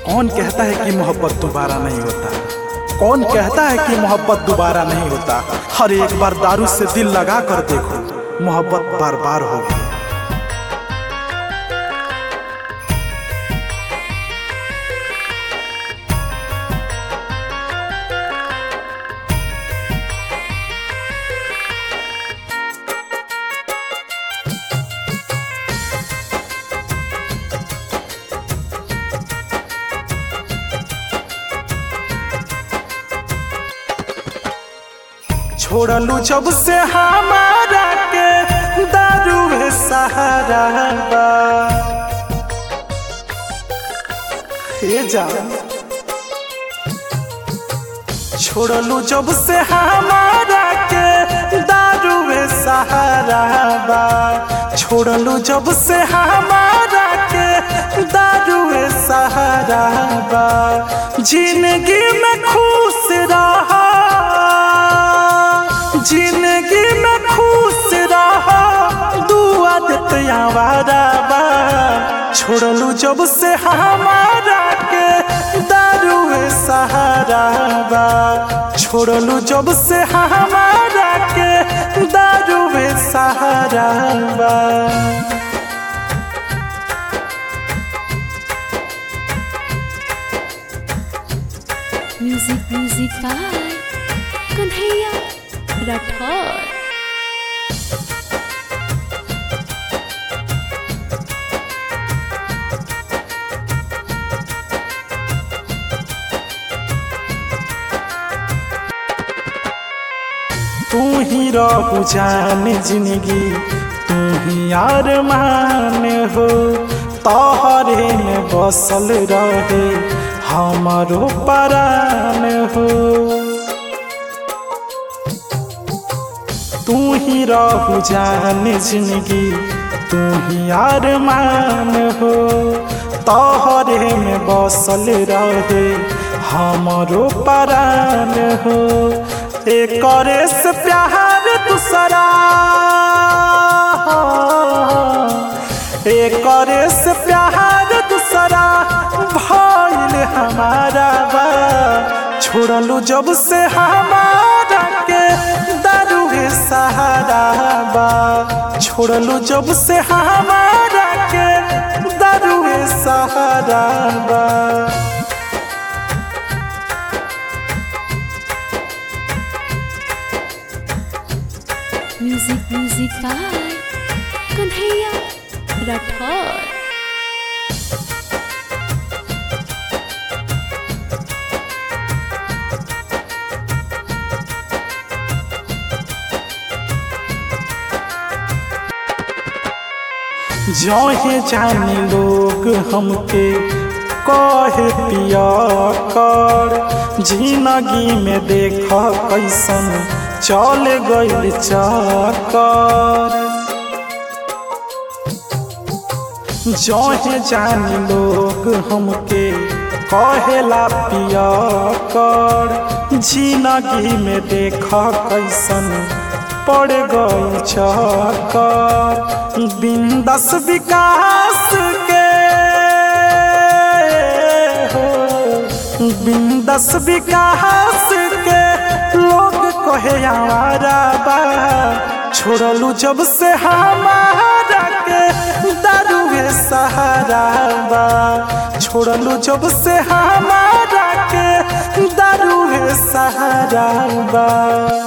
कौन कहता है कि मोहब्बत दोबारा नहीं होता कौन कहता है कि मोहब्बत दोबारा नहीं होता हर एक बार दारू से दिल लगा कर देखो मोहब्बत बार बार होगी छोड़लू जब से हमारा के दारू है सहारा बा हे जा छोड़लू जब से हमारा के दारू है सहारा बा छोड़लू जब से हमारा के दारू है सहारा बा जिंदगी में खुश रहा जिंदगी में खुश रहा दुआ देते आवारा बा छोड़लू जब से हमारा के दारू है सहारा बा छोड़लू जब से हमारा के दारू है सहारा बा music music by Kanhaiya Rathore तू ही रहू जान जिंदगी तू ही अरमान हो तोहरे में बसल रहे हमारो परान हो तू ही रहू जान जिंदगी तू ही अरमान हो तोहरे में बसल रहे हमारो परान हो एक से प्यार दूसरा एक से प्यार दूसरा भइल हमारा बा छोड़लू जब से हमारा के दारू है सहारा बा छोड़लू जब से हमारा के दारू है सहारा बा music music by Kanhaiya Rathore जहे जानी लोग हमके कहे पिया कर जिंदगी में देख कैसन चल गइल चकर जहे जानी लोग हमके कहेला पिया कर जिंदगी में देख कैसन पड़ गई चकर बिंदस विकास के हो बिंदस विकास के लोग कहे आवारा बा छोड़लू जब से हमारा के दारू है सहारा बा छोड़लू जब से हमारा के दारू है सहारा बा